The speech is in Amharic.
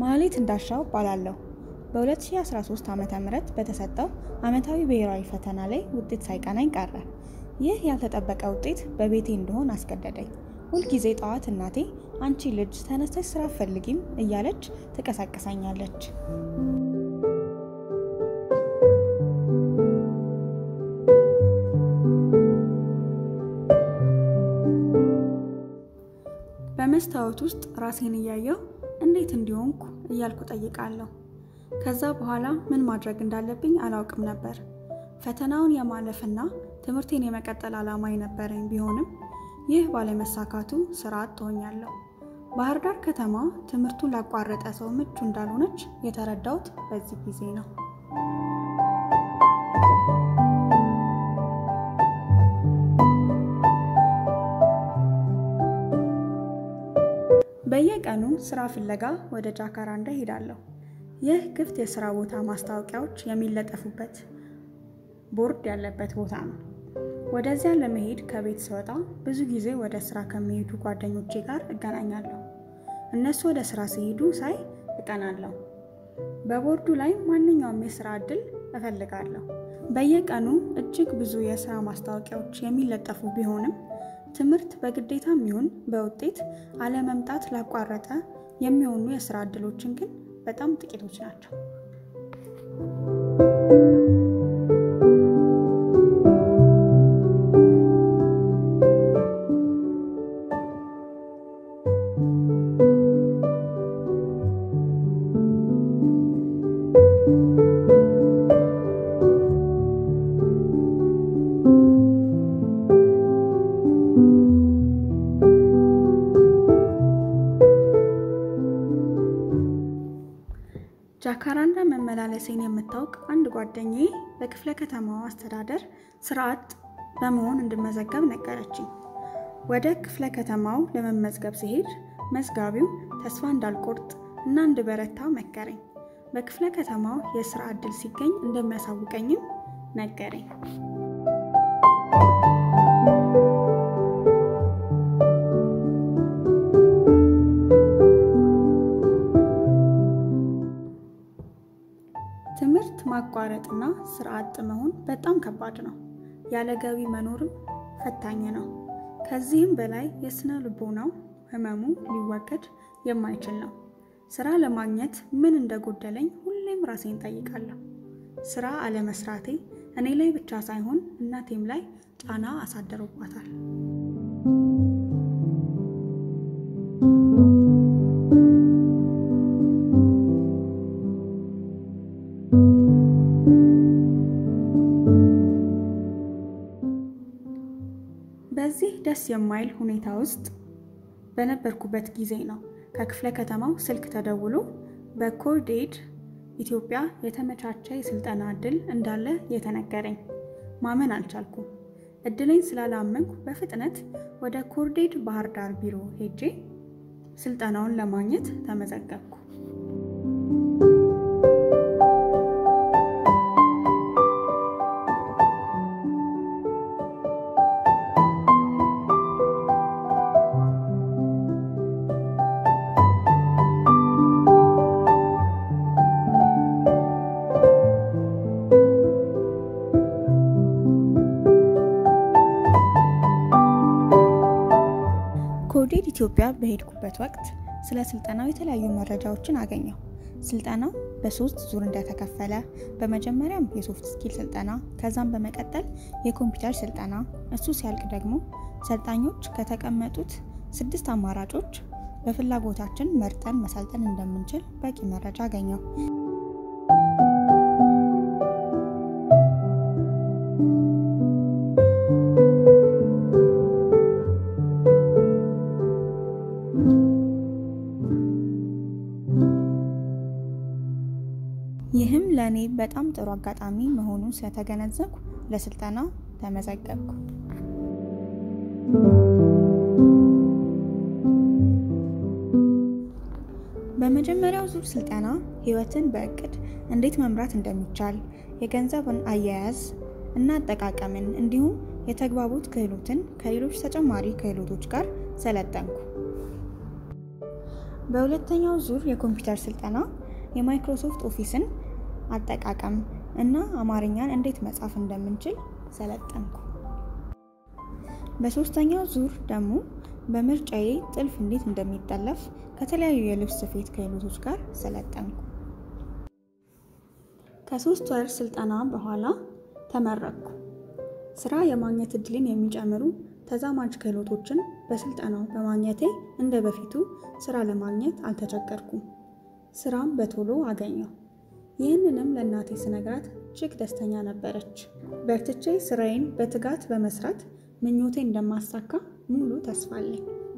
ማህሌት እንዳሻው እባላለሁ። በ2013 ዓ.ም በተሰጠው ዓመታዊ ብሔራዊ ፈተና ላይ ውጤት ሳይቀናኝ ቀረ። ይህ ያልተጠበቀ ውጤት በቤቴ እንድሆን አስገደደኝ። ሁልጊዜ ጠዋት እናቴ አንቺ ልጅ ተነስተሽ ስራ አትፈልጊም እያለች ትቀሳቀሳኛለች። በመስታወት ውስጥ ራሴን እያየሁ እንዴት እንዲሆንኩ እያልኩ ጠይቃለሁ። ከዛ በኋላ ምን ማድረግ እንዳለብኝ አላውቅም ነበር። ፈተናውን የማለፍና ትምህርቴን የመቀጠል ዓላማ የነበረኝ ቢሆንም ይህ ባለመሳካቱ ስራ አጥ ሆኛለሁ። ባህር ዳር ከተማ ትምህርቱን ላቋረጠ ሰው ምቹ እንዳልሆነች የተረዳሁት በዚህ ጊዜ ነው። በየቀኑ ስራ ፍለጋ ወደ ጃካራንዳ ሄዳለሁ። ይህ ክፍት የስራ ቦታ ማስታወቂያዎች የሚለጠፉበት ቦርድ ያለበት ቦታ ነው። ወደዚያ ለመሄድ ከቤት ስወጣ ብዙ ጊዜ ወደ ስራ ከሚሄዱ ጓደኞቼ ጋር እገናኛለሁ። እነሱ ወደ ስራ ሲሄዱ ሳይ እቀናለሁ። በቦርዱ ላይ ማንኛውም የስራ እድል እፈልጋለሁ። በየቀኑ እጅግ ብዙ የስራ ማስታወቂያዎች የሚለጠፉ ቢሆንም ትምህርት በግዴታም ይሁን በውጤት አለመምጣት ላቋረጠ የሚሆኑ የስራ እድሎችን ግን በጣም ጥቂቶች ናቸው። ጃካራንዳ መመላለሴን የምታውቅ አንድ ጓደኛዬ በክፍለ ከተማው አስተዳደር ስራ አጥ በመሆን እንድመዘገብ ነገረችኝ። ወደ ክፍለ ከተማው ለመመዝገብ ሲሄድ መዝጋቢው ተስፋ እንዳልቆርጥ እና እንድበረታ መከረኝ። በክፍለ ከተማው የስራ እድል ሲገኝ እንደሚያሳውቀኝም ነገረኝ። ትምህርት ማቋረጥና ስራ አጥ መሆን በጣም ከባድ ነው። ያለ ገቢ መኖርም ፈታኝ ነው። ከዚህም በላይ የስነ ልቦናው ህመሙ ሊወገድ የማይችል ነው። ስራ ለማግኘት ምን እንደጎደለኝ ሁሌም ራሴን ጠይቃለሁ። ስራ አለመስራቴ እኔ ላይ ብቻ ሳይሆን እናቴም ላይ ጫና አሳድሮባታል። በዚህ ደስ የማይል ሁኔታ ውስጥ በነበርኩበት ጊዜ ነው ከክፍለ ከተማው ስልክ ተደውሎ በኮርዴድ ኢትዮጵያ የተመቻቸ የስልጠና እድል እንዳለ የተነገረኝ። ማመን አልቻልኩም። እድለኝ ስላላመንኩ በፍጥነት ወደ ኮርዴድ ባህር ዳር ቢሮ ሄጄ ስልጠናውን ለማግኘት ተመዘገብኩ። ኮርዴድ ኢትዮጵያ በሄድኩበት ወቅት ስለ ስልጠናው የተለያዩ መረጃዎችን አገኘሁ። ስልጠናው በሶስት ዙር እንደተከፈለ በመጀመሪያም የሶፍት ስኪል ስልጠና ከዛም በመቀጠል የኮምፒውተር ስልጠና፣ እሱ ሲያልቅ ደግሞ ሰልጣኞች ከተቀመጡት ስድስት አማራጮች በፍላጎታችን መርጠን መሰልጠን እንደምንችል በቂ መረጃ አገኘሁ። ይህም ለእኔ በጣም ጥሩ አጋጣሚ መሆኑን ስለተገነዘብኩ ለስልጠናው ተመዘገብኩ። በመጀመሪያው ዙር ስልጠና ህይወትን በእቅድ እንዴት መምራት እንደሚቻል፣ የገንዘብን አያያዝ እና አጠቃቀምን እንዲሁም የተግባቦት ክህሎትን ከሌሎች ተጨማሪ ክህሎቶች ጋር ሰለጠንኩ። በሁለተኛው ዙር የኮምፒውተር ስልጠና የማይክሮሶፍት ኦፊስን አጠቃቀም እና አማርኛን እንዴት መጻፍ እንደምንችል ሰለጠንኩ። በሶስተኛው ዙር ደግሞ በምርጫዬ ጥልፍ እንዴት እንደሚጠለፍ ከተለያዩ የልብስ ስፌት ክህሎቶች ጋር ሰለጠንኩ። ከሶስት ወር ስልጠና በኋላ ተመረቅኩ። ስራ የማግኘት እድልን የሚጨምሩ ተዛማጅ ክህሎቶችን በስልጠናው በማግኘቴ እንደ በፊቱ ስራ ለማግኘት አልተቸገርኩም። ስራም በቶሎ አገኘው። ይህንንም ለእናቴ ስነግራት እጅግ ደስተኛ ነበረች። በርትቼ ስራዬን በትጋት በመስራት ምኞቴ እንደማሳካ ሙሉ ተስፋ አለኝ።